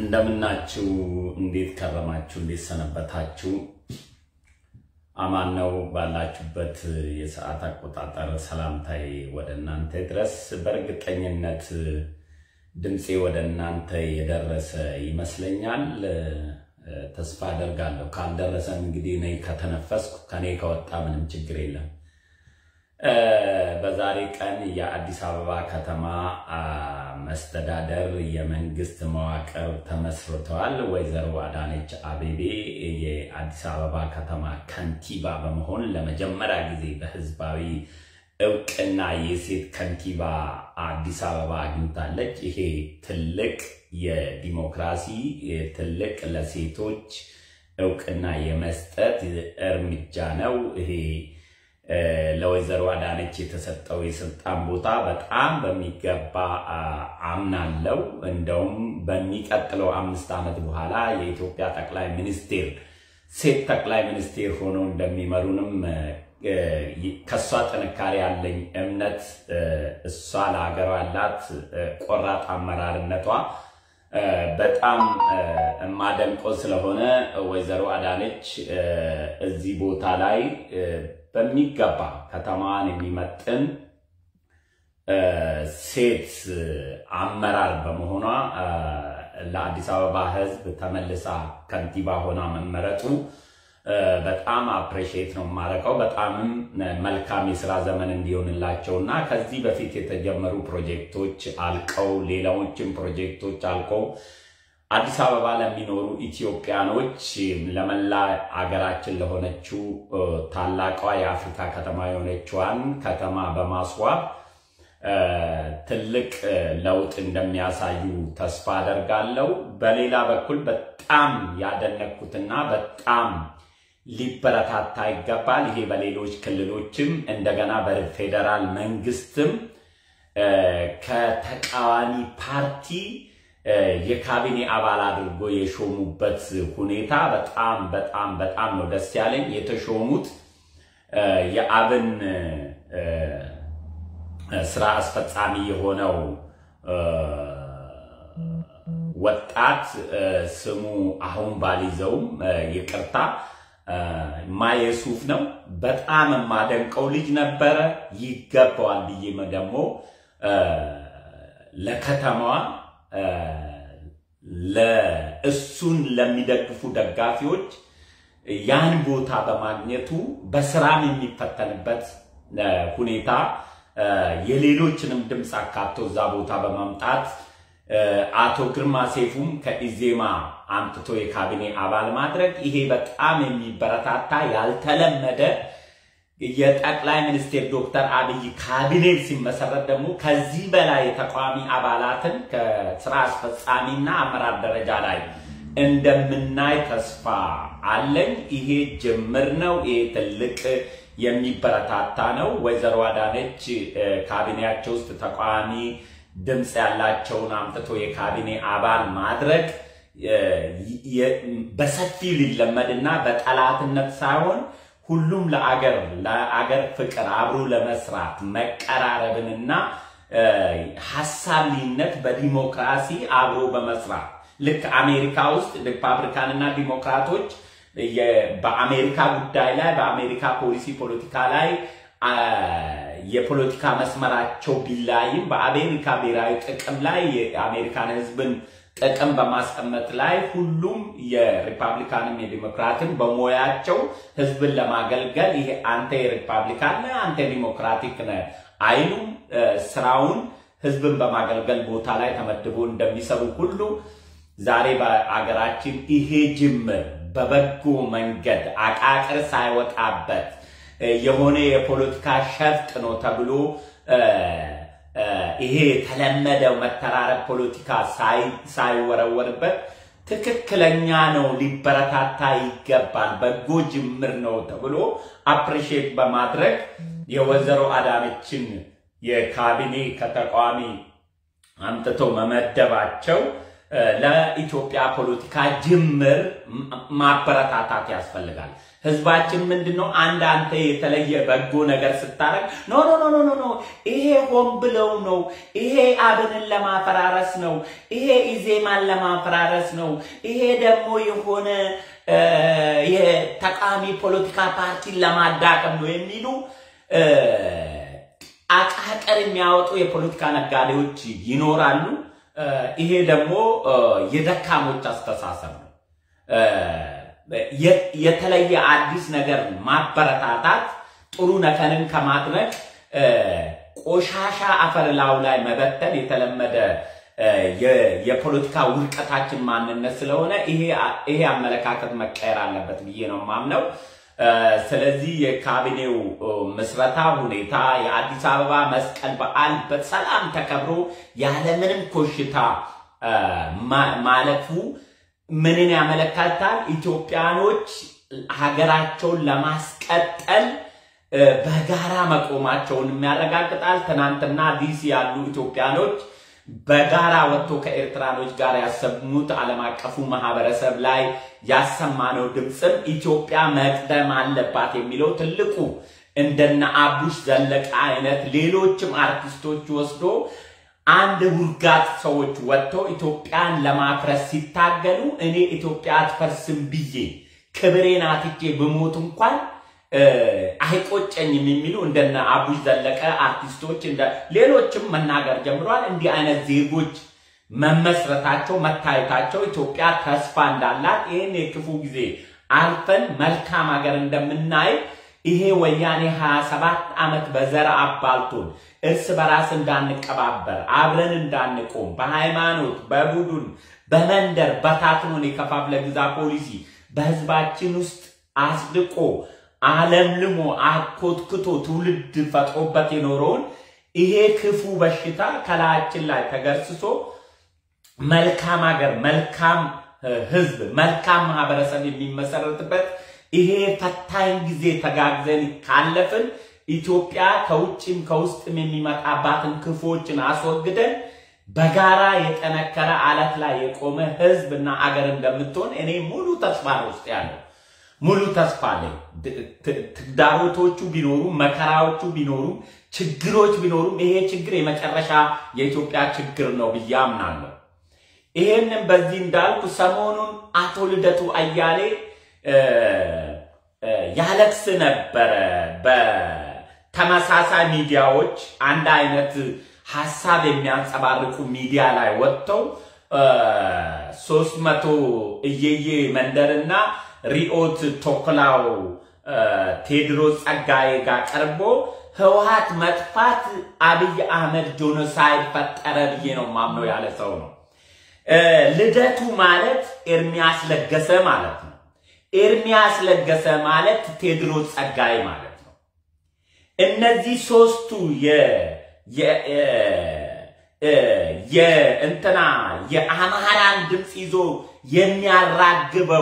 እንደምናችሁ፣ እንዴት ከረማችሁ? እንዴት ሰነበታችሁ? አማን ነው ባላችሁበት የሰዓት አቆጣጠር ሰላምታዬ ወደ እናንተ ድረስ። በእርግጠኝነት ድምፄ ወደ እናንተ የደረሰ ይመስለኛል። ተስፋ አደርጋለሁ። ካልደረሰን እንግዲህ እኔ ከተነፈስኩ ከኔ ከወጣ ምንም ችግር የለም። በዛሬ ቀን የአዲስ አበባ ከተማ መስተዳደር የመንግስት መዋቅር ተመስርተዋል። ወይዘሮ አዳነች አቤቤ የአዲስ አበባ ከተማ ከንቲባ በመሆን ለመጀመሪያ ጊዜ በህዝባዊ እውቅና የሴት ከንቲባ አዲስ አበባ አግኝታለች። ይሄ ትልቅ የዲሞክራሲ ትልቅ ለሴቶች እውቅና የመስጠት እርምጃ ነው። ይሄ ለወይዘሮ አዳነች የተሰጠው የስልጣን ቦታ በጣም በሚገባ አምናለው። እንደውም በሚቀጥለው አምስት ዓመት በኋላ የኢትዮጵያ ጠቅላይ ሚኒስቴር ሴት ጠቅላይ ሚኒስቴር ሆነው እንደሚመሩንም ከእሷ ጥንካሬ ያለኝ እምነት እሷ ለሀገሯ ያላት ቆራጥ አመራርነቷ በጣም የማደንቀው ስለሆነ ወይዘሮ አዳነች እዚህ ቦታ ላይ በሚገባ ከተማዋን የሚመጥን ሴት አመራር በመሆኗ ለአዲስ አበባ ሕዝብ ተመልሳ ከንቲባ ሆና መመረጡ በጣም አፕሬሽት ነው የማደርገው። በጣምም መልካም የስራ ዘመን እንዲሆንላቸው እና ከዚህ በፊት የተጀመሩ ፕሮጀክቶች አልቀው ሌላዎችም ፕሮጀክቶች አልቀው አዲስ አበባ ለሚኖሩ ኢትዮጵያኖች ለመላ አገራችን ለሆነችው ታላቋ የአፍሪካ ከተማ የሆነችዋን ከተማ በማስዋብ ትልቅ ለውጥ እንደሚያሳዩ ተስፋ አደርጋለሁ። በሌላ በኩል በጣም ያደነኩትና በጣም ሊበረታታ ይገባል። ይሄ በሌሎች ክልሎችም እንደገና በፌዴራል መንግስትም ከተቃዋሚ ፓርቲ የካቢኔ አባል አድርጎ የሾሙበት ሁኔታ በጣም በጣም በጣም ነው ደስ ያለኝ። የተሾሙት የአብን ስራ አስፈጻሚ የሆነው ወጣት ስሙ አሁን ባልይዘውም ይቅርታ ማየሱፍ ነው። በጣም የማደንቀው ልጅ ነበረ። ይገባዋል ብዬ ደግሞ ለከተማዋ ለእሱን ለሚደግፉ ደጋፊዎች ያን ቦታ በማግኘቱ በስራም የሚፈተንበት ሁኔታ የሌሎችንም ድምፅ አካቶ እዛ ቦታ በማምጣት አቶ ግርማ ሴፉም ከኢዜማ አምጥቶ የካቢኔ አባል ማድረግ ይሄ በጣም የሚበረታታ ያልተለመደ የጠቅላይ ሚኒስቴር ዶክተር አብይ ካቢኔ ሲመሰረት ደግሞ ከዚህ በላይ የተቃዋሚ አባላትን ከስራ አስፈጻሚና አመራር ደረጃ ላይ እንደምናይ ተስፋ አለኝ። ይሄ ጅምር ነው። ይሄ ትልቅ የሚበረታታ ነው። ወይዘሮ አዳነች ካቢኔያቸው ውስጥ ተቃዋሚ ድምፅ ያላቸውን አምጥቶ የካቢኔ አባል ማድረግ በሰፊው ሊለመድና በጠላትነት ሳይሆን ሁሉም ለአገር ለአገር ፍቅር አብሮ ለመስራት መቀራረብንና ሀሳብ ልዩነት በዲሞክራሲ አብሮ በመስራት ልክ አሜሪካ ውስጥ ሪፐብሊካንና ዲሞክራቶች በአሜሪካ ጉዳይ ላይ በአሜሪካ ፖሊሲ ፖለቲካ ላይ የፖለቲካ መስመራቸው ቢላይም በአሜሪካ ብሔራዊ ጥቅም ላይ የአሜሪካን ሕዝብን ጥቅም በማስቀመጥ ላይ ሁሉም የሪፐብሊካንም የዲሞክራትን በሙያቸው ህዝብን ለማገልገል ይሄ አንተ የሪፐብሊካን ነህ፣ አንተ ዲሞክራቲክ ነህ አይሉም። ስራውን ህዝብን በማገልገል ቦታ ላይ ተመድቦ እንደሚሰሩ ሁሉ ዛሬ በአገራችን ይሄ ጅምር በበጎ መንገድ አቃቅር ሳይወጣበት የሆነ የፖለቲካ ሸፍጥ ነው ተብሎ ይሄ የተለመደው መተራረብ ፖለቲካ ሳይወረወርበት ትክክለኛ ነው፣ ሊበረታታ ይገባል፣ በጎ ጅምር ነው ተብሎ አፕሪሼት በማድረግ የወይዘሮ አዳነችን የካቢኔ ከተቃዋሚ አምጥተው መመደባቸው ለኢትዮጵያ ፖለቲካ ጅምር ማበረታታት ያስፈልጋል። ህዝባችን ምንድን ነው አንድ አንተ የተለየ በጎ ነገር ስታረግ ኖ ኖ ኖ ኖ ኖ ይሄ ሆን ብለው ነው፣ ይሄ አብንን ለማፈራረስ ነው፣ ይሄ ኢዜማን ለማፈራረስ ነው፣ ይሄ ደግሞ የሆነ የተቃዋሚ ፖለቲካ ፓርቲን ለማዳቀም ነው የሚሉ አቃቀር የሚያወጡ የፖለቲካ ነጋዴዎች ይኖራሉ። ይሄ ደግሞ የደካሞች አስተሳሰብ ነው። የተለየ አዲስ ነገር ማበረታታት ጥሩ ነገርን ከማድረግ ቆሻሻ አፈር ላዩ ላይ መበተን የተለመደ የፖለቲካ ውድቀታችን ማንነት ስለሆነ ይሄ አመለካከት መቀየር አለበት ብዬ ነው የማምነው። ስለዚህ የካቢኔው ምስረታ ሁኔታ የአዲስ አበባ መስቀል በዓል በሰላም ተከብሮ ያለምንም ኮሽታ ማለፉ ምንን ያመለክታል? ኢትዮጵያኖች ሀገራቸውን ለማስቀጠል በጋራ መቆማቸውን ያረጋግጣል። ትናንትና ዲሲ ያሉ ኢትዮጵያኖች በጋራ ወጥቶ ከኤርትራኖች ጋር ያሰሙት ዓለም አቀፉ ማህበረሰብ ላይ ያሰማነው ድምፅም ኢትዮጵያ መቅደም አለባት የሚለው ትልቁ እንደነ አቡሽ ዘለቀ አይነት ሌሎችም አርቲስቶች ወስዶ አንድ ውርጋት ሰዎች ወጥተው ኢትዮጵያን ለማፍረስ ሲታገሉ እኔ ኢትዮጵያ አትፈርስም ብዬ ክብሬን አትቼ ብሞት እንኳን አይቆጨኝም የሚሉ እንደነ አቡሽ ዘለቀ አርቲስቶች እንደ ሌሎችም መናገር ጀምረዋል። እንዲህ አይነት ዜጎች መመስረታቸው መታየታቸው ኢትዮጵያ ተስፋ እንዳላት ይህን የክፉ ጊዜ አልፈን መልካም ሀገር እንደምናይ ይሄ ወያኔ 27 ዓመት በዘር አባልቶን እርስ በራስ እንዳንቀባበር አብረን እንዳንቆም በሃይማኖት በቡድን በመንደር በታትኖን የከፋፍለ ግዛ ፖሊሲ በህዝባችን ውስጥ አስድቆ አለምልሞ አኮትክቶ ትውልድ ፈጥሮበት የኖረውን ይሄ ክፉ በሽታ ከላያችን ላይ ተገርስሶ መልካም ሀገር፣ መልካም ህዝብ፣ መልካም ማህበረሰብ የሚመሰረትበት ይሄ ፈታኝ ጊዜ ተጋግዘን ካለፍን ኢትዮጵያ ከውጭም ከውስጥም የሚመጣባትን ክፎችን አስወግደን በጋራ የጠነከረ አለት ላይ የቆመ ህዝብ እና አገር እንደምትሆን እኔ ሙሉ ተስፋ ነው ውስጥ ያለው ሙሉ ተስፋ አለኝ። ትግዳሮቶቹ ቢኖሩም መከራዎቹ ቢኖሩም ችግሮች ቢኖሩም ይሄ ችግር የመጨረሻ የኢትዮጵያ ችግር ነው ብዬ አምናለሁ። ይሄንን በዚህ እንዳልኩ ሰሞኑን አቶ ልደቱ አያሌ ያለቅስ ነበረ። በተመሳሳይ ሚዲያዎች አንድ አይነት ሀሳብ የሚያንጸባርቁ ሚዲያ ላይ ወጥተው ሶስት መቶ እየዬ መንደርና ሪኦት ቶክላው ቴድሮስ ጸጋዬ ጋር ቀርቦ ህወሓት መጥፋት አብይ አህመድ ጆኖሳይድ ፈጠረ ብዬ ነው ማምነው ያለ ሰው ነው። ልደቱ ማለት ኤርሚያስ ለገሰ ማለት ነው። ኤርሚያስ ለገሰ ማለት ቴድሮስ ጸጋዬ ማለት ነው። እነዚህ ሶስቱ የእንትና የአማራን ድምፅ ይዞ የሚያራግበው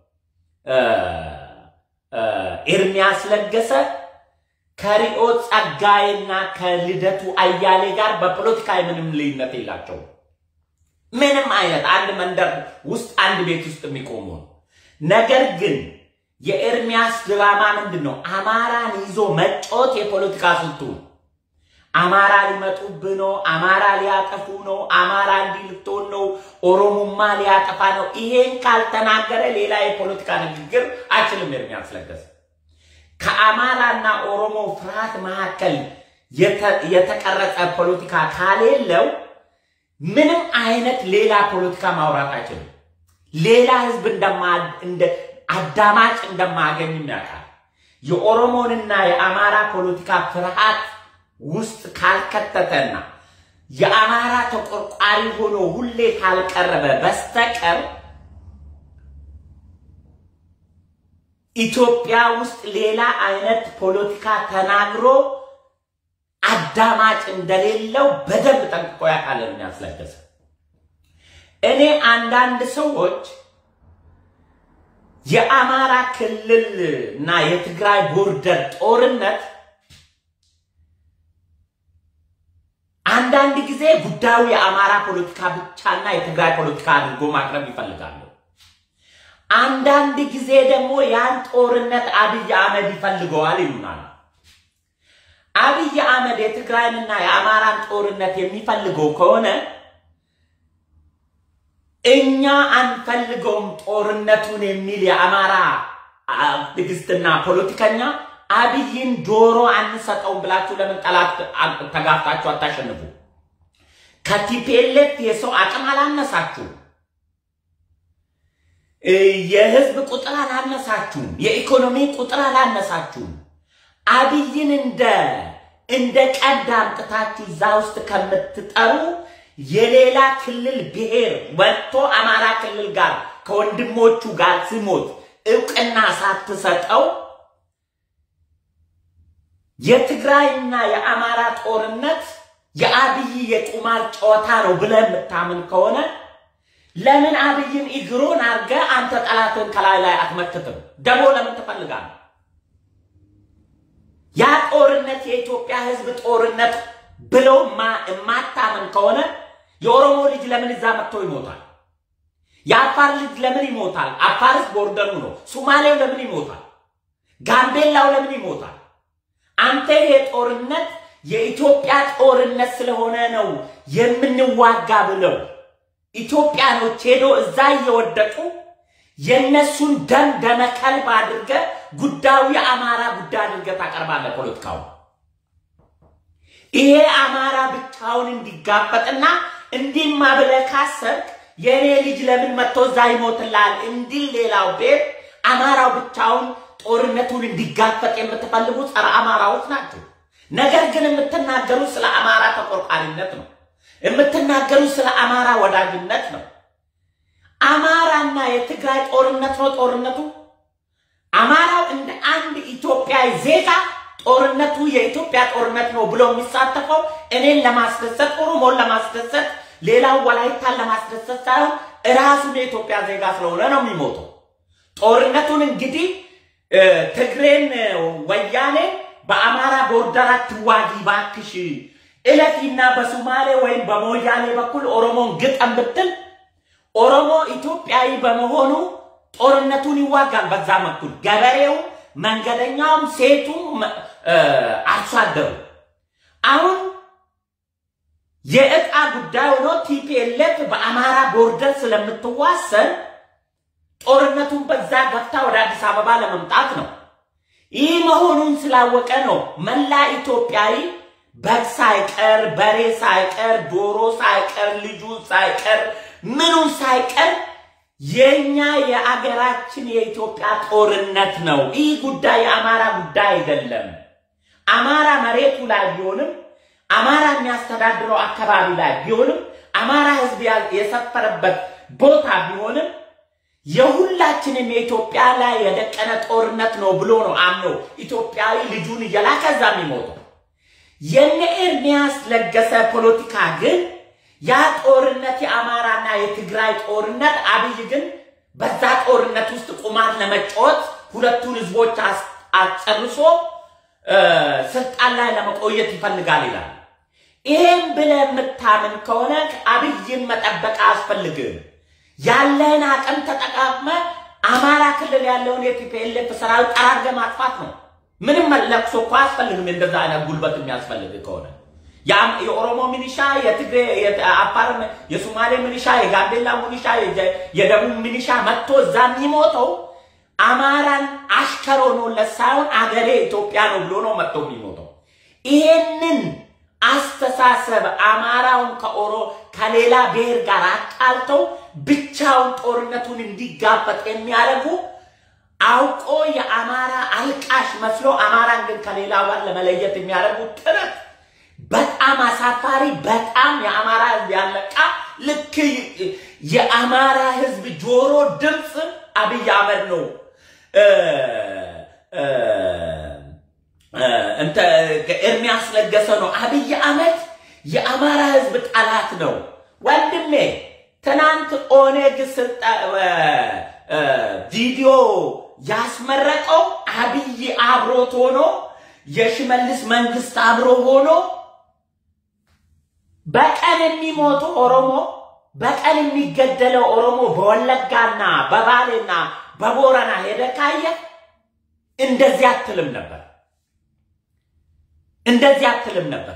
ኤርሚያስ ለገሰ ከሪኦት ጸጋዬና ከልደቱ አያሌ ጋር በፖለቲካዊ ምንም ልዩነት የላቸውም። ምንም አይነት አንድ መንደር ውስጥ አንድ ቤት ውስጥ የሚቆሙ ነው። ነገር ግን የኤርሚያስ ድራማ ምንድን ነው? አማራን ይዞ መጫወት የፖለቲካ ስልቱ ነው። አማራ ሊመጡብህ ነው፣ አማራ ሊያጠፉ ነው፣ አማራ እንዲህ ልትሆን ነው፣ ኦሮሞማ ሊያጠፋ ነው። ይሄን ካልተናገረ ሌላ የፖለቲካ ንግግር አይችልም። ኤርሚያስ ለገሰ ከአማራና ኦሮሞ ፍርሃት መካከል የተቀረጸ ፖለቲካ ካሌለው ምንም አይነት ሌላ ፖለቲካ ማውራት አይችልም። ሌላ ህዝብ እንደ አዳማጭ እንደማያገኝም ያውቃል። የኦሮሞንና የአማራ ፖለቲካ ፍርሃት ውስጥ ካልከተተና የአማራ ተቆርቋሪ ሆኖ ሁሌ ካልቀረበ በስተቀር ኢትዮጵያ ውስጥ ሌላ አይነት ፖለቲካ ተናግሮ አዳማጭ እንደሌለው በደንብ ጠንቅቆ ያውቃል ኤርሚያስ ለገሰ። እኔ አንዳንድ ሰዎች የአማራ ክልል እና የትግራይ ቦርደር ጦርነት አንዳንድ ጊዜ ጉዳዩ የአማራ ፖለቲካ ብቻና የትግራይ ፖለቲካ አድርጎ ማቅረብ ይፈልጋሉ። አንዳንድ ጊዜ ደግሞ ያን ጦርነት አብይ አህመድ ይፈልገዋል ይሉናል። አብይ አህመድ የትግራይንና የአማራን ጦርነት የሚፈልገው ከሆነ እኛ አንፈልገውም ጦርነቱን የሚል የአማራ አክቲቪስትና ፖለቲከኛ አብይን ጆሮ አንሰጠውም ብላችሁ ለምን ጠላት ተጋፍታችሁ አታሸንፉ? ከቲፒኤልኤፍ የሰው አቅም አላነሳችሁም። የህዝብ ቁጥር አላነሳችሁም። የኢኮኖሚ ቁጥር አላነሳችሁም። አብይን እንደ እንደ ቀንድ አምጥታችሁ እዛ ውስጥ ከምትጠሩ የሌላ ክልል ብሔር ወጥቶ አማራ ክልል ጋር ከወንድሞቹ ጋር ሲሞት እውቅና ሳትሰጠው የትግራይና የአማራ ጦርነት የአብይ የቁማር ጨዋታ ነው ብለህ የምታምን ከሆነ ለምን አብይን እግሩን አድርገ አንተ ጠላትን ከላይ ላይ አትመክትም? ደግሞ ለምን ትፈልጋለህ? ያ ጦርነት የኢትዮጵያ ህዝብ ጦርነት ብለው የማታምን ከሆነ የኦሮሞ ልጅ ለምን እዛ መጥቶ ይሞታል? የአፋር ልጅ ለምን ይሞታል? አፋርስ ቦርደሩ ነው። ሱማሌው ለምን ይሞታል? ጋምቤላው ለምን ይሞታል? አንተ ይሄ ጦርነት የኢትዮጵያ ጦርነት ስለሆነ ነው የምንዋጋ ብለው ኢትዮጵያኖች ሄዶ እዛ እየወደቁ የነሱን ደም ደመ ከልብ አድርገ ጉዳዩ የአማራ ጉዳይ አድርገ ታቀርባለህ። ፖለቲካው ይሄ አማራ ብቻውን እንዲጋፈጥና እንዲማ ብለህ ካሰብክ የእኔ ልጅ ለምን መጥቶ እዛ ይሞትላል እንዲል ሌላው ቤት አማራው ብቻውን ጦርነቱን እንዲጋፈጥ የምትፈልጉ ጸረ አማራዎች ናቸው። ነገር ግን የምትናገሩት ስለ አማራ ተቆርቋሪነት ነው። የምትናገሩት ስለ አማራ ወዳጅነት ነው። አማራና የትግራይ ጦርነት ነው ጦርነቱ። አማራው እንደ አንድ ኢትዮጵያዊ ዜጋ ጦርነቱ የኢትዮጵያ ጦርነት ነው ብሎ የሚሳተፈው እኔን ለማስደሰት፣ ኦሮሞን ለማስደሰት፣ ሌላው ወላይታን ለማስደሰት ሳይሆን እራሱን የኢትዮጵያ ዜጋ ስለሆነ ነው የሚሞተው። ጦርነቱን እንግዲህ ትግሬን ወያኔ በአማራ ቦርደር አትዋጊ ባክሽ እለፊና በሱማሌ ወይም በሞያሌ በኩል ኦሮሞን ግጠም ብትል ኦሮሞ ኢትዮጵያዊ በመሆኑ ጦርነቱን ይዋጋል። በዛ በኩል ገበሬው፣ መንገደኛውም፣ ሴቱም፣ አርሶ አደሩ አሁን የእቃ ጉዳይ ሆኖ ቲፒኤልኤፍ በአማራ ቦርደር ስለምትዋሰን ጦርነቱን በዛ ገፍታ ወደ አዲስ አበባ ለመምጣት ነው። ይህ መሆኑን ስላወቀ ነው መላ ኢትዮጵያዊ በግ ሳይቀር በሬ ሳይቀር ዶሮ ሳይቀር ልጁ ሳይቀር ምኑን ሳይቀር የኛ የአገራችን የኢትዮጵያ ጦርነት ነው። ይህ ጉዳይ የአማራ ጉዳይ አይደለም። አማራ መሬቱ ላይ ቢሆንም አማራ የሚያስተዳድረው አካባቢ ላይ ቢሆንም አማራ ሕዝብ የሰፈረበት ቦታ ቢሆንም የሁላችንም የኢትዮጵያ ላይ የደቀነ ጦርነት ነው ብሎ ነው አምኖ ኢትዮጵያዊ ልጁን እየላከ እዛ የሚሞተው። የነ ኤርሚያስ ለገሰ ፖለቲካ ግን ያ ጦርነት የአማራና የትግራይ ጦርነት፣ አብይ ግን በዛ ጦርነት ውስጥ ቁማር ለመጫወት ሁለቱን ህዝቦች አጨርሶ ስልጣን ላይ ለመቆየት ይፈልጋል ይላል። ይሄን ብለህ የምታምን ከሆነ አብይን መጠበቅ አያስፈልግም። ያለህን አቅም ተጠቃቅመ አማራ ክልል ያለውን የቲፒኤልኤፍ ሰራዊት ጠራርገ ማጥፋት ነው። ምንም ለቅሶ እኮ አያስፈልግም። እንደዛ አይነት ጉልበት የሚያስፈልግ ከሆነ የኦሮሞ ሚኒሻ፣ የትግሬ፣ የአፋር፣ የሶማሌ ሚኒሻ፣ የጋምቤላ ሚኒሻ፣ የደቡብ ሚኒሻ መጥቶ እዛ የሚሞተው አማራን አሽከር ሆኖለት ሳይሆን አገሬ ኢትዮጵያ ነው ብሎ ነው መጥቶ የሚሞተው። ይሄንን አስተሳሰብ አማራውን ከኦሮ ከሌላ ብሔር ጋር አቃልተው ብቻውን ጦርነቱን እንዲጋፈጥ የሚያደርጉ አውቆ የአማራ አልቃሽ መስሎ አማራን ግን ከሌላ ጋር ለመለየት የሚያደርጉ ጥረት በጣም አሳፋሪ፣ በጣም የአማራ ህዝብ ያለቃ ልክ የአማራ ህዝብ ጆሮ ድምፅ አብይ አህመድ ነው እንተ ኤርሚያስ ለገሰ ነው። አብይ አህመድ የአማራ ህዝብ ጠላት ነው። ወንድሜ ትናንት ኦኔግ ቪዲዮ ያስመረቀው አብይ አብሮት ሆኖ የሽመልስ መንግስት አብሮ ሆኖ በቀን የሚሞቱ ኦሮሞ በቀን የሚገደለው ኦሮሞ በወለጋና በባሌና በቦረና ሄደ ካየ እንደዚህ አትልም ነበር፣ እንደዚህ አትልም ነበር።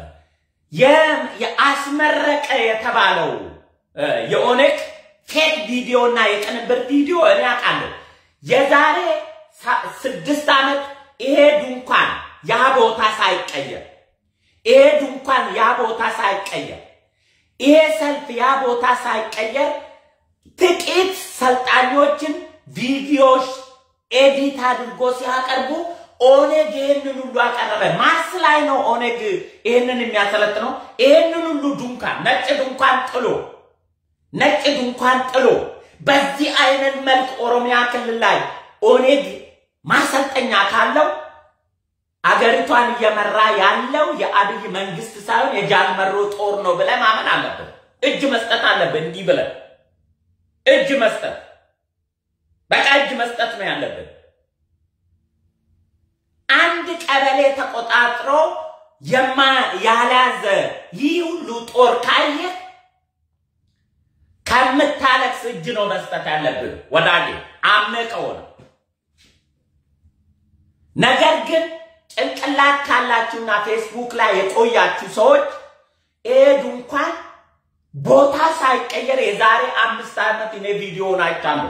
የአስመረቀ የተባለው የኦነግ ፌክ ቪዲዮ እና የቅንብር ቪዲዮ እኔ አውቃለሁ። የዛሬ ስድስት ዓመት ይሄ ድንኳን ያ ቦታ ሳይቀየር ይሄ ድንኳን ያ ቦታ ሳይቀየር ይሄ ሰልፍ ያ ቦታ ሳይቀየር ጥቂት ሰልጣኞችን ቪዲዮዎች ኤዲት አድርጎ ሲያቀርቡ ኦነግ ይህንን ሁሉ አቀረበ። ማርስ ላይ ነው ኦነግ ይህንን የሚያሰለጥነው። ይህንን ሁሉ ድንኳን ነጭ ድንኳን ጥሎ ነጭ ድንኳን ጥሎ በዚህ አይነት መልክ ኦሮሚያ ክልል ላይ ኦነግ ማሰልጠኛ ካለው አገሪቷን እየመራ ያለው የአብይ መንግስት ሳይሆን የጃልመሮ ጦር ነው ብለህ ማመን አለብን። እጅ መስጠት አለብን። እንዲህ ብለን እጅ መስጠት በቃ እጅ መስጠት ነው ያለብን። አንድ ቀበሌ ተቆጣጥሮ የማ ያልያዘ ይህ ሁሉ ጦር ካየህ ከምታለቅስ እጅ ነው መስጠት ያለብን ወዳጄ፣ አምቀው ነው። ነገር ግን ጭንቅላት ካላችሁና ፌስቡክ ላይ የቆያችሁ ሰዎች ይሄ ድንኳን ቦታ ሳይቀየር የዛሬ አምስት ዓመት እኔ ቪዲዮውን አይቻለሁ።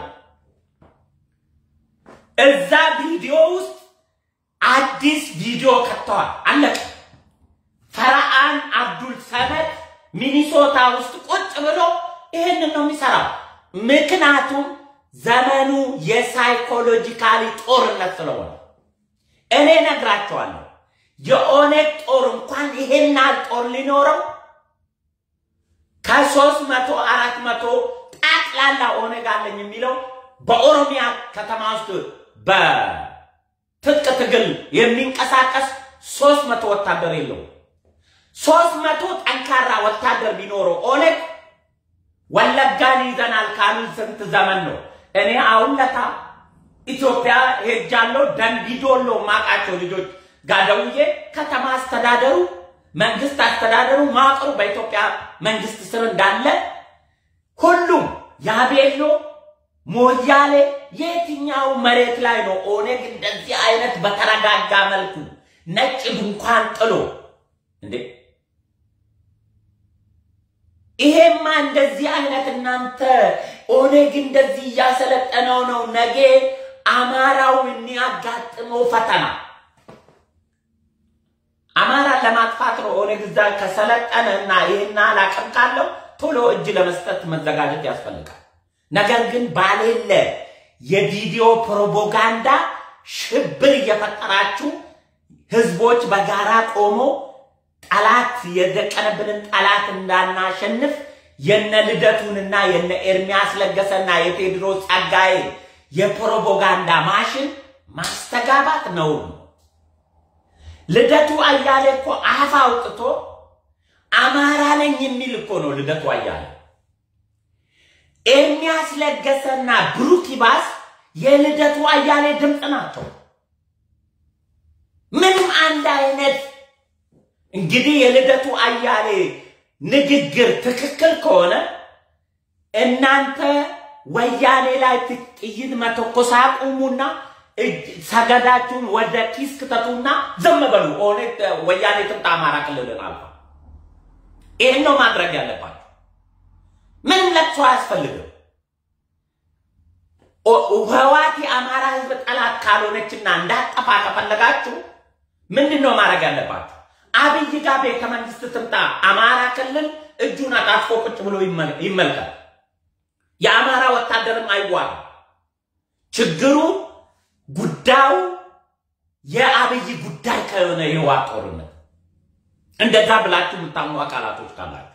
እዛ ቪዲዮ ውስጥ አዲስ ቪዲዮ ከተዋል። አለቀ። ፈርሃን አብዱል ሰመድ ሚኒሶታ ውስጥ ቁጭ ብሎ ይህንን ነው የሚሰራው። ምክንያቱም ዘመኑ የሳይኮሎጂካሊ ጦርነት ስለሆነ እኔ ነግራቸዋለሁ። የኦነግ ጦር እንኳን ይሄን ያህል ጦር ሊኖረው ከሶስት መቶ አራት መቶ ጠቅላላ ኦነግ አለኝ የሚለው በኦሮሚያ ከተማ ውስጥ በትጥቅ ትግል የሚንቀሳቀስ ሶስት መቶ ወታደር የለው። ሶስት መቶ ጠንካራ ወታደር ቢኖረው ኦነግ ወለጋን ይዘናል ካሉ ስንት ዘመን ነው? እኔ አሁን ለታ ኢትዮጵያ ሄጃለሁ። ደንቢዶሎ ማቃቸው ልጆች ጋር ደውዬ ከተማ አስተዳደሩ መንግስት አስተዳደሩ ማቅሩ በኢትዮጵያ መንግስት ስር እንዳለ ሁሉም ያቤሎ ሞያሌ የትኛው መሬት ላይ ነው ኦነግ እንደዚህ አይነት በተረጋጋ መልኩ ነጭ ድንኳን ጥሎ እንዴ? ይሄማ እንደዚህ አይነት እናንተ ኦነግ እንደዚህ እያሰለጠነው ነው ነገ አማራው የሚያጋጥመው ፈተና አማራን ለማጥፋት ነው። ኦነግ እዛ ከሰለጠነ እና ይህን አላቅም ካለው ቶሎ እጅ ለመስጠት መዘጋጀት ያስፈልጋል። ነገር ግን ባሌለ የቪዲዮ ፕሮፓጋንዳ ሽብር እየፈጠራችሁ ህዝቦች በጋራ ቆሞ ጠላት የደቀነብንን ጠላት እንዳናሸንፍ የነ ልደቱንና የነ ኤርሚያስ ለገሰና የቴዎድሮስ ጸጋዬ የፕሮፓጋንዳ ማሽን ማስተጋባት ነውር ነው። ልደቱ አያሌ እኮ አፍ አውጥቶ አማራ ነኝ የሚል እኮ ነው ልደቱ አያሌ። ኤርሚያስ ለገሰና ብሩክ ይባስ የልደቱ አያሌ ድምፅ ናቸው። ምንም አንድ አይነት እንግዲህ የልደቱ አያሌ ንግግር ትክክል ከሆነ እናንተ ወያኔ ላይ ጥይት መተኮስ አቁሙና ሰገዳችሁን ወደ ኪስ ክተቱና ዝም በሉ። ኦነግ ወያኔ ትምጣ አማራ ክልልን አልፋ። ይህን ነው ማድረግ ያለባችሁ። ምንም ለቅሶ አያስፈልግም። ህዋት የአማራ ህዝብ ጠላት ካልሆነችና እንዳጠፋ ከፈለጋችሁ ምንድን ነው ማድረግ ያለባችሁ? አብይ ጋር ቤተ መንግስት ትምጣ፣ አማራ ክልል እጁን አጣጥፎ ቁጭ ብሎ ይመልከት። የአማራ ወታደርም አይዋጋ። ችግሩ ጉዳዩ የአብይ ጉዳይ ከሆነ የህወሓት ጦርነት እንደዛ ብላችሁ የምታምኑ አካላቶች ካላችሁ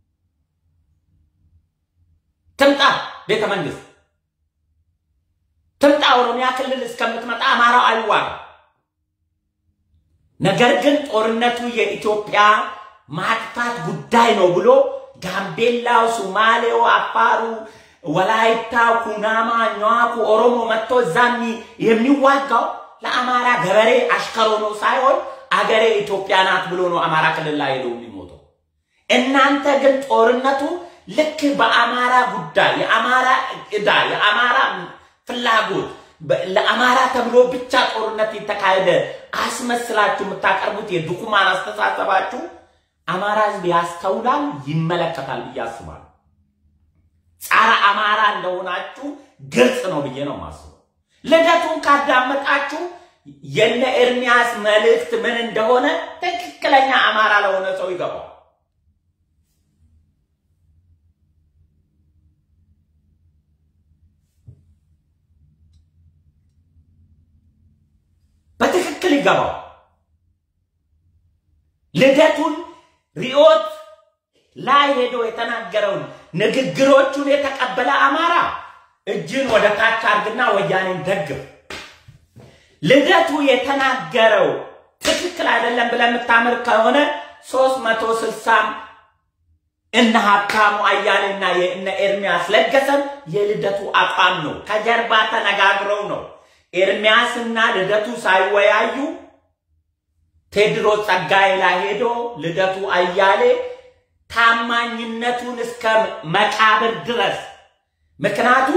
ትምጣ ቤተ መንግስት ትምጣ። ኦሮሚያ ክልል እስከምትመጣ አማራው አይዋጋ። ነገር ግን ጦርነቱ የኢትዮጵያ ማጥፋት ጉዳይ ነው ብሎ ጋምቤላው፣ ሱማሌው፣ አፋሩ፣ ወላይታው፣ ኩናማ፣ ኛዋኩ፣ ኦሮሞ መጥቶ እዛሚ የሚዋጋው ለአማራ ገበሬ አሽከሮ ነው ሳይሆን አገሬ ኢትዮጵያ ናት ብሎ ነው አማራ ክልል ላይ ሄደው የሚሞተው። እናንተ ግን ጦርነቱ ልክ በአማራ ጉዳይ የአማራ ዕዳ የአማራ ፍላጎት ለአማራ ተብሎ ብቻ ጦርነት የተካሄደ አስመስላችሁ የምታቀርቡት የድኩማን አስተሳሰባችሁ አማራ ህዝብ ያስተውላል፣ ይመለከታል ብዬ አስባለሁ። ጸረ አማራ እንደሆናችሁ ግልጽ ነው ብዬ ነው ማስበው። ልደቱን ካዳመጣችሁ የነ ኤርሚያስ መልእክት ምን እንደሆነ ትክክለኛ አማራ ለሆነ ሰው ይገባል። በትክክል ይገባው። ልደቱን ሪዮት ላይ ሄዶ የተናገረውን ንግግሮቹን የተቀበለ አማራ እጅን ወደ ታች አድርግና ወያኔን ደግፍ። ልደቱ የተናገረው ትክክል አይደለም ብለህ የምታምር ከሆነ ሶስት መቶ ስልሳም እነ ሀብታሙ አያሌና የእነ ኤርሚያስ ለገሰም የልደቱ አቋም ነው። ከጀርባ ተነጋግረው ነው። ኤርሚያስና ልደቱ ሳይወያዩ ቴድሮስ ጸጋዬ ላይ ሄዶ ልደቱ አያሌ ታማኝነቱን እስከ መቃብር ድረስ ምክንያቱም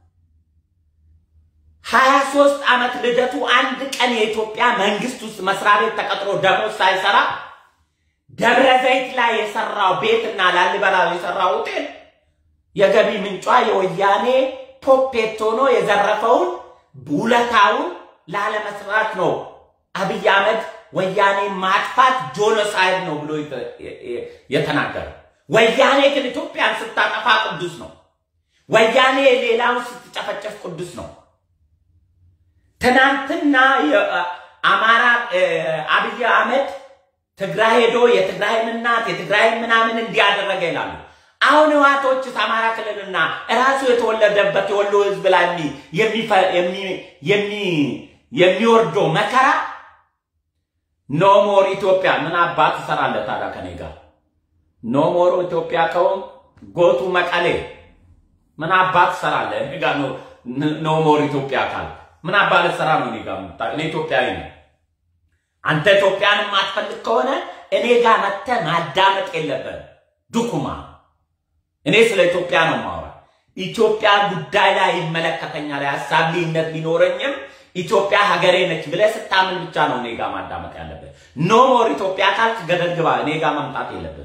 ሀያ ሶስት ዓመት ልደቱ አንድ ቀን የኢትዮጵያ መንግስት ውስጥ መስሪያ ቤት ተቀጥሮ ደሞዝ ሳይሰራ ደብረ ዘይት ላይ የሰራው ቤትና ላሊበላ የሰራው ሆቴል የገቢ ምንጯ የወያኔ ፖፔት ሆኖ የዘረፈውን ውለታውን ላለመስራት ነው አብይ አህመድ ወያኔ ማጥፋት ጆኖሳይድ ነው ብሎ የተናገረው። ወያኔ ግን ኢትዮጵያን ስታጠፋ ቅዱስ ነው። ወያኔ ሌላውን ስትጨፈጨፍ ቅዱስ ነው። ትናንትና አማራ አብይ አህመድ ትግራይ ሄዶ የትግራይን እናት የትግራይን ምናምን እንዲያደረገ ይላሉ። አሁን ህዋቶችስ አማራ ክልልና እራሱ የተወለደበት የወሎ ህዝብ ላይ የሚወርደው መከራ ኖሞር ኢትዮጵያ ምን አባት ትሰራለህ ታዲያ ከኔ ጋር? ኖሞር ኢትዮጵያ ከሆን ጎቱ መቀሌ ምን አባት ትሰራለህ? እኔ ጋር ኖሞር ኢትዮጵያ ካል ምን አባት ልትሰራ ነው? እኔ ጋር እኔ ኢትዮጵያዊ ነኝ። አንተ ኢትዮጵያን የማትፈልግ ከሆነ እኔ ጋር መጥተህ ማዳመጥ የለብህም። ድኩማ እኔ ስለ ኢትዮጵያ ነው ማውራ። ኢትዮጵያ ጉዳይ ላይ ይመለከተኛል። የሀሳብ ልዩነት ቢኖረኝም ኢትዮጵያ ሀገሬ ነች ብለህ ስታምን ብቻ ነው እኔ ጋር ማዳመጥ ያለብህ። ኖ ሞር ኢትዮጵያ ካልክ ገደል ግባ። እኔ ጋር መምጣት የለብህ።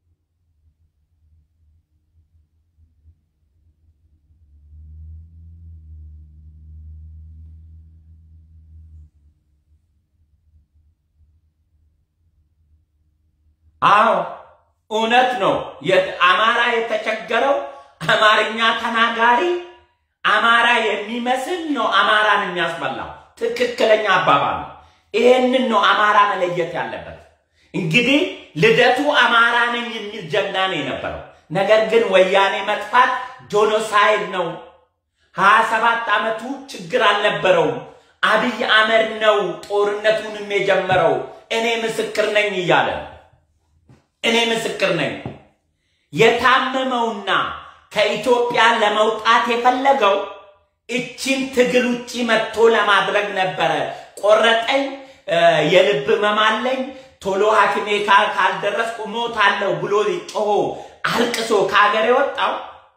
አዎ እውነት ነው። አማራ የተቸገረው አማርኛ ተናጋሪ አማራ የሚመስል ነው አማራን የሚያስበላው። ትክክለኛ አባባል ነው። ይሄንን ነው አማራ መለየት ያለበት። እንግዲህ ልደቱ አማራ ነኝ የሚል ጀግና ነው የነበረው። ነገር ግን ወያኔ መጥፋት ጆኖሳይድ ነው። ሀያ ሰባት ዓመቱ ችግር አልነበረውም። አብይ አህመድ ነው ጦርነቱንም የጀመረው። እኔ ምስክር ነኝ እያለ እኔ ምስክር ነኝ። የታመመውና ከኢትዮጵያ ለመውጣት የፈለገው እችን ትግል ውጪ መጥቶ ለማድረግ ነበረ። ቆረጠኝ፣ የልብ ህመም አለኝ፣ ቶሎ ሐኪሜ ካልደረስኩ ሞታለሁ ብሎ ጮሆ አልቅሶ ከሀገር የወጣው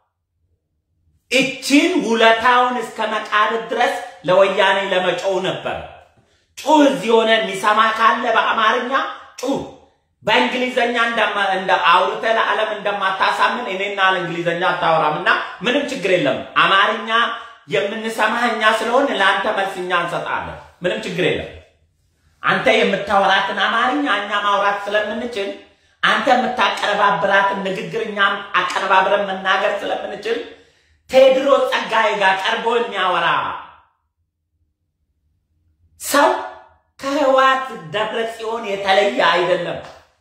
እችን ውለታውን እስከ መቃብር ድረስ ለወያኔ ለመጮው ነበር። ጩህ እዚህ ሆነ የሚሰማ ካለ በአማርኛ ጩህ። በእንግሊዘኛ እንደ አውርተህ ለዓለም እንደማታሳምን እኔና እንግሊዘኛ አታወራም እና ምንም ችግር የለም። አማርኛ የምንሰማህ እኛ ስለሆን ለአንተ መልስ እኛ እንሰጣለን። ምንም ችግር የለም። አንተ የምታወራትን አማርኛ እኛ ማውራት ስለምንችል አንተ የምታቀረባብራትን ንግግር እኛም አቀነባብረን መናገር ስለምንችል ቴዎድሮስ ጸጋዬ ጋር ቀርቦ የሚያወራ ሰው ከህወሓት ደብረ ጽዮን የተለየ አይደለም።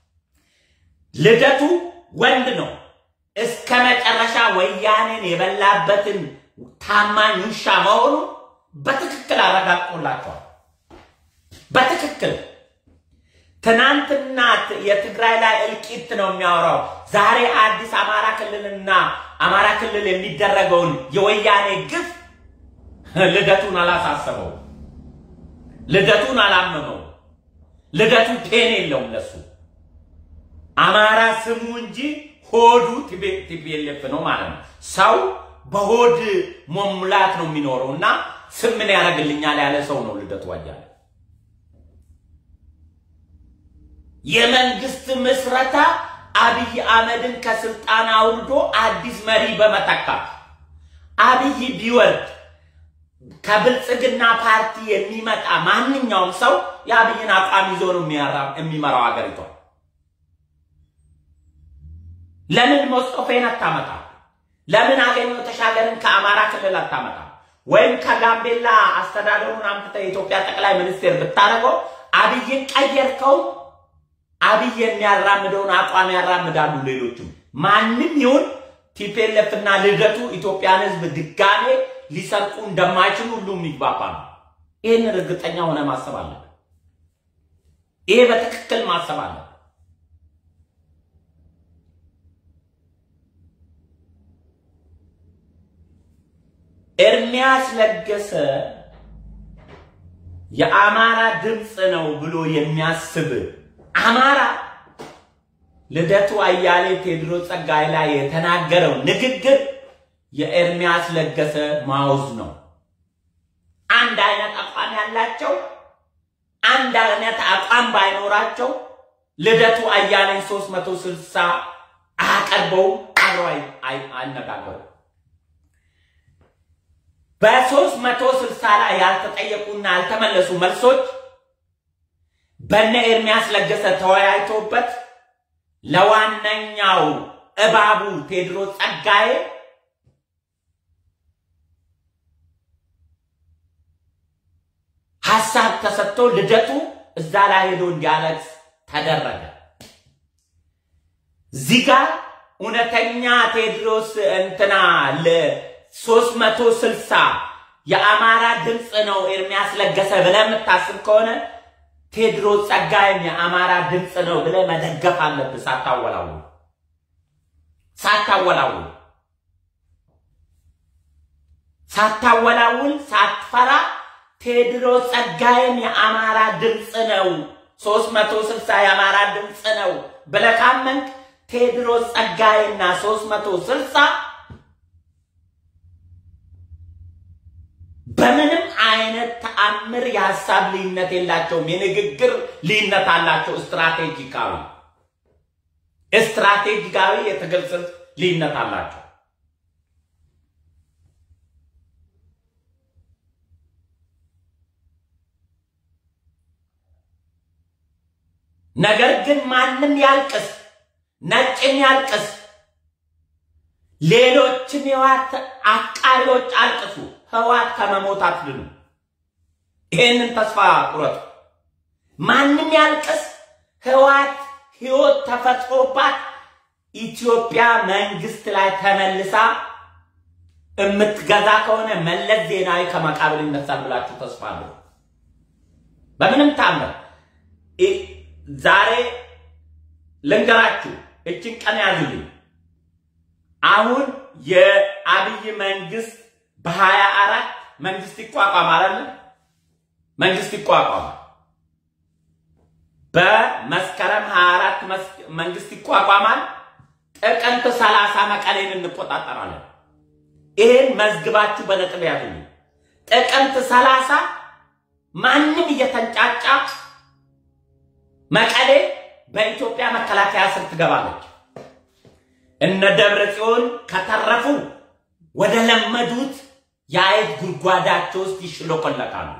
ልደቱ ወንድ ነው። እስከ መጨረሻ ወያኔን የበላበትን ታማኝ ውሻ መሆኑ በትክክል አረጋግጦላቸዋል። በትክክል ትናንትና የትግራይ ላይ እልቂት ነው የሚያወራው። ዛሬ አዲስ አማራ ክልልና አማራ ክልል የሚደረገውን የወያኔ ግፍ ልደቱን አላሳሰበው፣ ልደቱን አላመመው። ልደቱ ፔን የለውም ለሱ አማራ ስሙ እንጂ ሆዱ ቲፒኤልኤፍ ነው ማለት ነው። ሰው በሆድ መሙላት ነው የሚኖረው እና ስም ምን ያደርግልኛል ያለ ሰው ነው ልደቱ አያሌው። የመንግስት ምስረታ አብይ አህመድን ከስልጣን አውርዶ አዲስ መሪ በመተካት አብይ ቢወርድ ከብልጽግና ፓርቲ የሚመጣ ማንኛውም ሰው የአብይን አቋም ይዞ ነው የሚመራው ሀገሪቷን። ለምን ሞስጦፌን አታመጣ? ለምን አገኘሁ ተሻገርን ከአማራ ክልል አታመጣ? ወይም ከጋምቤላ አስተዳደሩን አምጥተህ የኢትዮጵያ ጠቅላይ ሚኒስቴር ብታደርገው አብይን ቀየርከው። አብይ የሚያራምደውን አቋም ያራምዳሉ ሌሎችም። ማንም ይሁን ቲፔለፍ እና ልደቱ ኢትዮጵያን ህዝብ ድጋሜ ሊሰርቁ እንደማይችሉ ሁሉም ይግባባ ነው። ይህንን እርግጠኛ ሆነ ማሰብ አለብን። ይሄ በትክክል ማሰብ አለብን። ኤርሚያስ ለገሰ የአማራ ድምፅ ነው ብሎ የሚያስብ አማራ ልደቱ አያሌ ቴዎድሮስ ጸጋዬ ላይ የተናገረው ንግግር የኤርሚያስ ለገሰ ማውዝ ነው። አንድ አይነት አቋም ያላቸው አንድ አይነት አቋም ባይኖራቸው ልደቱ አያሌን 360 አቀርበው አብረው አይነጋገሩ። በሶስት መቶ ስልሳ ላይ ያልተጠየቁና ያልተመለሱ መልሶች በነ ኤርሚያስ ለገሰ ተወያይቶበት ለዋነኛው እባቡ ቴዎድሮስ ጸጋዬ ሀሳብ ተሰጥቶ ልደቱ እዛ ላይ ሄዶ እንዲያለቅስ ተደረገ። እዚህ ጋር እውነተኛ ቴዎድሮስ እንትና ሶስት መቶ ስልሳ የአማራ ድምፅ ነው ኤርሚያስ ለገሰ ብለህ የምታስብ ከሆነ ቴዎድሮስ ጸጋዬም የአማራ ድምፅ ነው ብለህ መደገፍ አለብህ። ሳታወላውል ሳታወላውል ሳታወላውል ሳትፈራ ቴዎድሮስ ጸጋዬም የአማራ ድምፅ ነው፣ ሶስት መቶ ስልሳ የአማራ ድምፅ ነው ብለህ ካመንክ ቴዎድሮስ ጸጋዬና ሶስት መቶ ስልሳ በምንም አይነት ተአምር የሀሳብ ልዩነት የላቸውም። የንግግር ልዩነት አላቸው። ስትራቴጂካዊ ስትራቴጂካዊ የትግል ስልት ልዩነት አላቸው። ነገር ግን ማንም ያልቅስ፣ ነጭም ያልቅስ፣ ሌሎችም የህወሓት አቃሪዎች አልቅሱ፣ ህወሓት ከመሞት አትድኑ። ይሄንን ተስፋ ቁረጡ። ማንም ያልቅስ፣ ህወሓት ህይወት ተፈጥሮባት ኢትዮጵያ መንግስት ላይ ተመልሳ የምትገዛ ከሆነ መለስ ዜናዊ ከመቃብር ይነሳል ብላችሁ ተስፋ አለው። በምንም ታምር ዛሬ ልንገራችሁ፣ እችን ቀን ያዙልኝ። አሁን የአብይ መንግስት በሀያ አራት መንግስት ይቋቋም አለ መንግስት ይቋቋማል። በመስከረም 24 መንግስት ይቋቋማል። ጥቅምት 30 መቀሌን እንቆጣጠራለን። ይሄን መዝግባችሁ በነጥብ ያዙልኝ። ጥቅምት 30 ማንም እየተንጫጫ መቀሌ በኢትዮጵያ መከላከያ ስር ትገባለች። እነ ደብረ ጽዮን ከተረፉ ወደ ለመዱት የአይት ጉድጓዳቸው ውስጥ ይሽሎኮለቃሉ።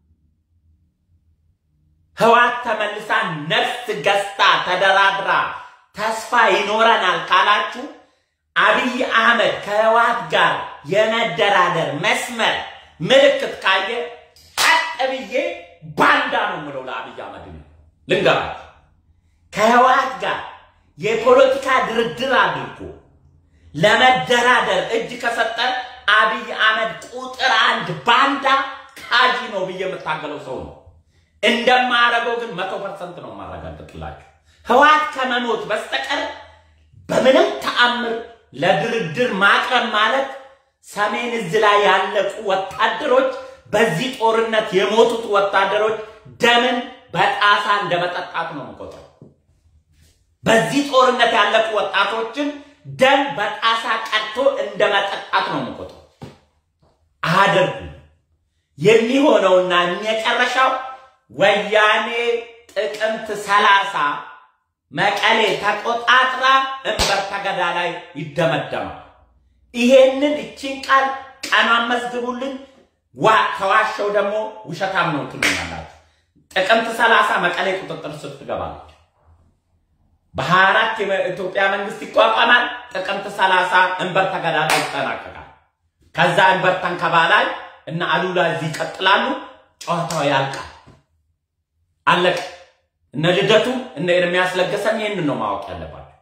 ህወሓት ተመልሳ ነፍስ ገዝታ ተደራድራ ተስፋ ይኖረናል ካላችሁ አብይ አህመድ ከህወሓት ጋር የመደራደር መስመር ምልክት ካየ ቀጥ ብዬ ባንዳ ነው የምለው ለአብይ አህመድ ልንገራችሁ። ከህወሓት ጋር የፖለቲካ ድርድር አድርጎ ለመደራደር እጅ ከሰጠ አብይ አህመድ ቁጥር አንድ ባንዳ ካጂ ነው ብዬ የምታገለው ሰው ነው። እንደማያደርገው ግን መቶ ፐርሰንት ነው የማረጋግጥላችሁ። ህወሓት ከመሞት በስተቀር በምንም ተአምር ለድርድር ማቅረብ ማለት ሰሜን እዝ ላይ ያለቁ ወታደሮች፣ በዚህ ጦርነት የሞቱት ወታደሮች ደምን በጣሳ እንደ መጠጣት ነው የምቆጥረው። በዚህ ጦርነት ያለቁ ወጣቶችን ደም በጣሳ ቀድቶ እንደ መጠጣት ነው የምቆጥረው። አያደርጉም። የሚሆነውና የመጨረሻው ወያኔ ጥቅምት ሰላሳ መቀሌ ተቆጣጥራ እምበርታ ገዳ ላይ ይደመደማል። ይሄንን እቺን ቃል ቀኗን መዝግቡልን። ከዋሸው ደግሞ ውሸታም ነው ትሉኛላችሁ። ጥቅምት ሰላሳ መቀሌ ቁጥጥር ስር ትገባለች። በሀያ አራት የኢትዮጵያ መንግስት ይቋቋማል። ጥቅምት ሰላሳ እንበርታ ገዳ ላይ ይጠናቀቃል። ከዛ እንበርታን ከባላይ እና አሉላ እዚህ ይቀጥላሉ። ጨዋታው ያልቃል። አለቀ። እነ ልደቱ እነ ኤርሚያስ ለገሰም ይህንን ነው ማወቅ ያለባቸው።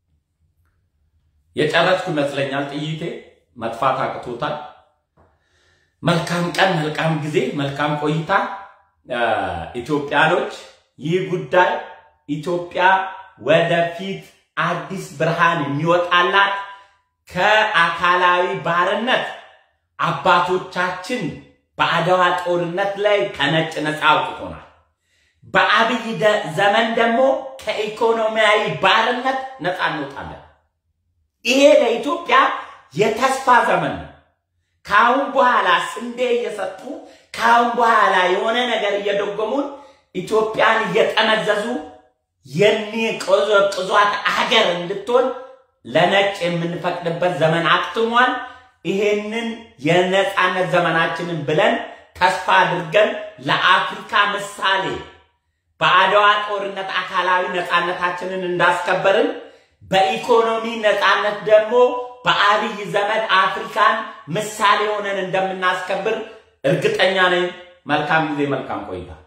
የጨረስኩ ይመስለኛል። ጥይቴ መጥፋት አቅቶታል። መልካም ቀን፣ መልካም ጊዜ፣ መልካም ቆይታ። ኢትዮጵያኖች ይህ ጉዳይ ኢትዮጵያ ወደፊት አዲስ ብርሃን የሚወጣላት ከአካላዊ ባርነት አባቶቻችን በአድዋ ጦርነት ላይ ከነጭ ነፃ አውጥቶናል። በአብይ ዘመን ደግሞ ከኢኮኖሚያዊ ባርነት ነፃ እንወጣለን። ይሄ ለኢትዮጵያ የተስፋ ዘመን ነው። ከአሁን በኋላ ስንዴ እየሰጡ ከአሁን በኋላ የሆነ ነገር እየደጎሙን ኢትዮጵያን እየጠመዘዙ የሚቆዘቅዟት አገር እንድትሆን ለነጭ የምንፈቅድበት ዘመን አክትሟል። ይሄንን የነፃነት ዘመናችንን ብለን ተስፋ አድርገን ለአፍሪካ ምሳሌ በአድዋ ጦርነት አካላዊ ነፃነታችንን እንዳስከበርን በኢኮኖሚ ነፃነት ደግሞ በአብይ ዘመን አፍሪካን ምሳሌ ሆነን እንደምናስከብር እርግጠኛ ነኝ። መልካም ጊዜ፣ መልካም ቆይታ።